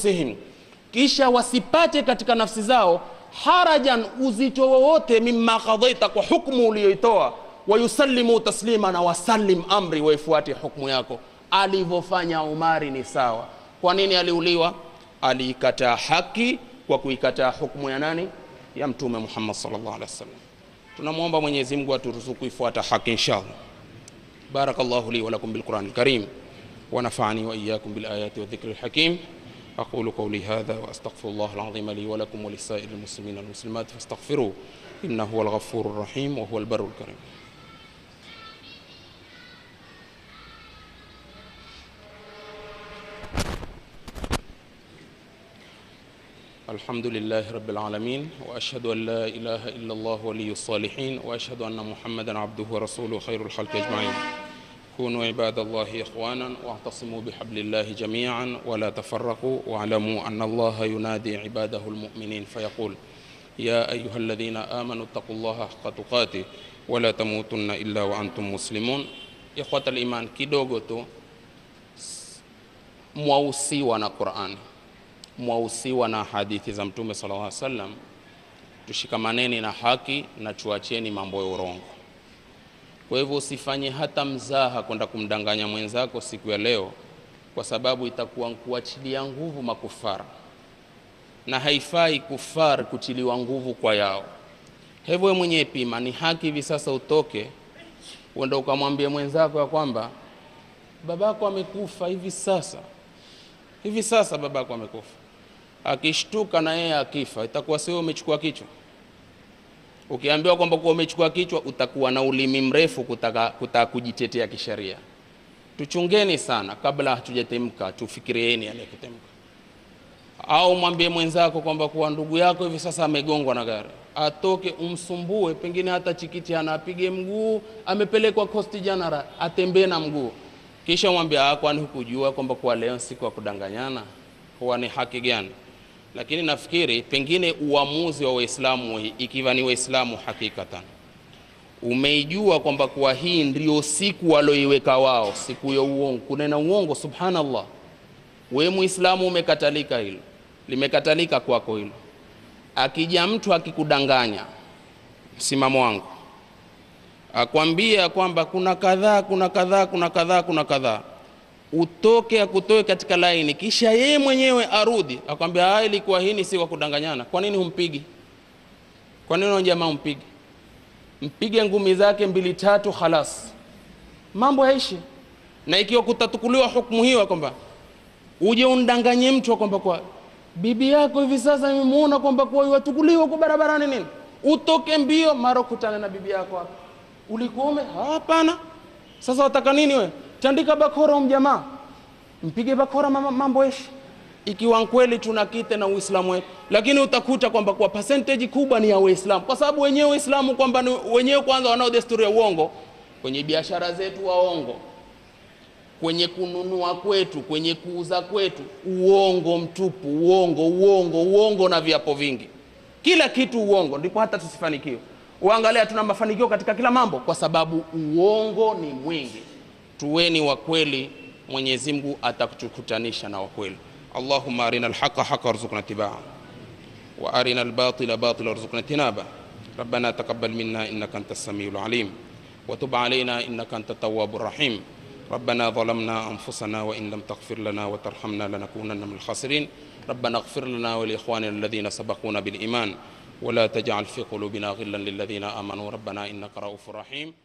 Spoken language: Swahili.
anfusihim kisha wasipate katika nafsi zao harajan uzito wowote mimma qadaita kwa hukmu uliyoitoa wayusallimu taslima na wasallim amri waifuate hukmu yako alivyofanya umari ni sawa kwa nini aliuliwa aliikataa haki kwa kuikataa hukmu ya nani ya mtume muhammad sallallahu alaihi wasallam tunamwomba mwenyezi mungu aturuzuku ifuata haki inshallah barakallahu li walakum bilqurani lkarim ونفعني وإياكم بالآيات والذكر الحكيم أقول قولي هذا وأستغفر الله العظيم لي ولكم ولسائر المسلمين والمسلمات فاستغفروه إنه هو الغفور الرحيم وهو البر الكريم الحمد لله رب العالمين واشهد ان لا اله الا الله ولي الصالحين واشهد ان محمدا عبده ورسوله خير الخلق اجمعين كونوا عباد الله اخوانا واعتصموا بحبل الله جميعا ولا تفرقوا واعلموا ان الله ينادي عباده المؤمنين فيقول يا ايها الذين امنوا اتقوا الله حق تقاته ولا تموتن الا وانتم مسلمون اخوه الايمان kidogo tu mwausiwa na qurani mwausiwa na hadithi za mtume sallallahu alaihi wasallam tushikamaneni na haki na tuacheni mambo ya urongo kwa hivyo usifanye hata mzaha kwenda kumdanganya mwenzako siku ya leo kwa sababu itakuwa kuachilia nguvu makufara na haifai kufar kutiliwa nguvu kwa yao hivyo wewe mwenyewe pima ni haki hivi sasa utoke uenda ukamwambia mwenzako ya kwamba babako amekufa hivi sasa hivi sasa babako amekufa akishtuka na yeye akifa itakuwa sio umechukua kichwa ukiambiwa kwamba kuwa umechukua kichwa utakuwa na ulimi mrefu kutaka, kutaka kujitetea kisheria tuchungeni sana kabla hatujatemka tufikirieni aliyekutemka au mwambie mwenzako kwamba kuwa ndugu yako hivi sasa amegongwa na gari atoke umsumbue pengine hata chikiti ana apige mguu amepelekwa coast general atembee na mguu kisha mwambie "Ah, kwani hukujua kwamba kuwa leo siku ya kudanganyana huwa ni haki gani lakini nafikiri pengine uamuzi wa waislamu ikiwa ni waislamu hakikatan umeijua kwamba kuwa hii ndio siku walioiweka wao siku ya uongo kunena uongo subhanallah we muislamu umekatalika hilo limekatalika kwako hilo akija mtu akikudanganya msimamo wangu akwambia kwamba kuna kadhaa kuna kadhaa kuna kadhaa kuna kadhaa utoke akutoe katika laini kisha yeye mwenyewe arudi akwambia "Ah, ilikuwa hii si kwa kudanganyana kwa nini humpigi kwa nini huyo jamaa humpigi mpige ngumi zake mbili tatu khalas mambo yaishi na ikiwa kutatukuliwa hukumu hiyo kwamba uje undanganye mtu kwamba kwa bibi yako hivi sasa nimemuona kwamba kwa watukuliwa kwa barabarani nini utoke mbio mara kutana na bibi yako hapa ulikuwa ume hapana sasa wataka nini we tandika bakora mjamaa mpige bakora mama- mambo eshi ikiwa kweli tuna kite na uislamu wetu lakini utakuta kwamba kwa percentage kubwa ni ya waislamu kwa sababu wenyewe waislamu kwamba ni- wenyewe kwanza wanao desturi ya uongo kwenye biashara zetu waongo kwenye kununua kwetu kwenye kuuza kwetu uongo mtupu uongo uongo uongo na viapo vingi kila kitu uongo ndipo hata tusifanikiwe uangalia tuna mafanikio katika kila mambo kwa sababu uongo ni mwingi tuweni wa kweli mwenyezi mungu atakutukutanisha na wakweli allahumma arina alhaqa haqa warzuqna tibaa وارنا الباطل باطلا وارزقنا اجتنابه ربنا تقبل منا انك انت السميع العليم وتب علينا انك انت التواب الرحيم ربنا ظلمنا انفسنا وان لم تغفر لنا وترحمنا لنكونن من الخاسرين ربنا اغفر لنا ولاخواننا الذين سبقونا بالايمان ولا تجعل في قلوبنا غلا للذين امنوا ربنا انك رؤوف رحيم